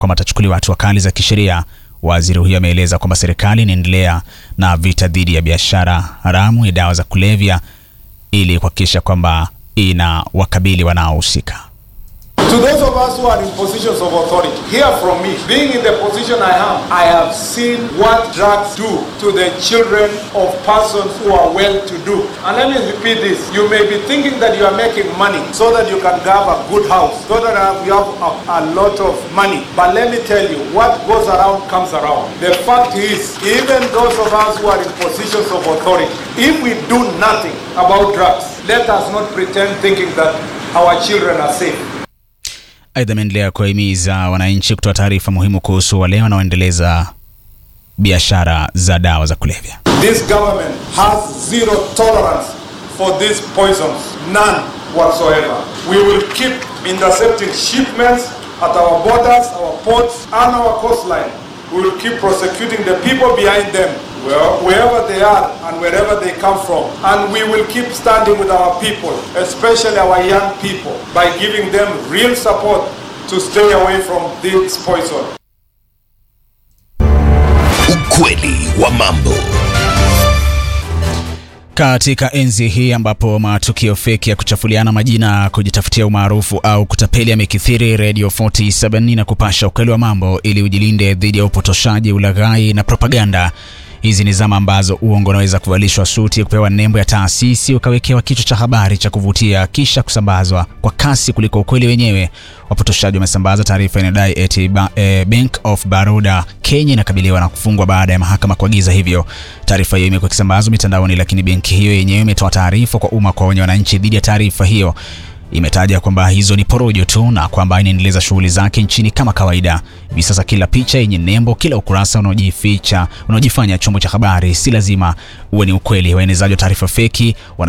kwamba atachukuliwa hatua kali za kisheria. Waziri huyo ameeleza kwamba serikali inaendelea na vita dhidi ya biashara haramu ya dawa za kulevya ili kuhakikisha kwamba ina wakabili wanaohusika. To those of us who are in positions of authority, hear from me. Being in the position I am, I have seen what drugs do to the children of persons who are well to do. And let me repeat this. You may be thinking that you are making money so that you can have a good house, so that you have a, a lot of money. But let me tell you, what goes around comes around. The fact is, even those of us who are in positions of authority, if we do nothing about drugs, let us not pretend thinking that our children are safe. Aidha, ameendelea kuwahimiza wananchi kutoa taarifa muhimu kuhusu wale wanaoendeleza biashara za dawa za kulevya. This government has zero tolerance for these poisons, none whatsoever. We will keep intercepting shipments at our borders, our ports, and our coastline. We will keep prosecuting the people behind them, well, wherever they are and wherever they come from. And we will keep standing with our people, especially our young people, by giving them real support to stay away from this poison. Ukweli wa mambo. Katika enzi hii ambapo matukio feki ya kuchafuliana majina, kujitafutia umaarufu au kutapeli yamekithiri, Radio 47 na kupasha ukweli wa mambo ili ujilinde dhidi ya upotoshaji, ulaghai na propaganda. Hizi ni zama ambazo uongo unaweza kuvalishwa suti, kupewa nembo ya taasisi, ukawekewa kichwa cha habari cha kuvutia, kisha kusambazwa kwa kasi kuliko ukweli wenyewe. Wapotoshaji wamesambaza taarifa inayodai eti ba, e, Bank of Baroda Kenya inakabiliwa na kufungwa baada ya mahakama kuagiza hivyo. Taarifa hiyo imekuwa ikisambazwa mitandaoni, lakini benki hiyo yenyewe imetoa taarifa kwa umma kuwaonya wananchi dhidi ya taarifa hiyo. Imetaja kwamba hizo ni porojo tu na kwamba inaendeleza shughuli zake nchini kama kawaida. Hivi sasa kila picha yenye nembo, kila ukurasa unaojificha unaojifanya chombo cha habari si lazima uwe ni ukweli. Waenezaji wa taarifa feki wana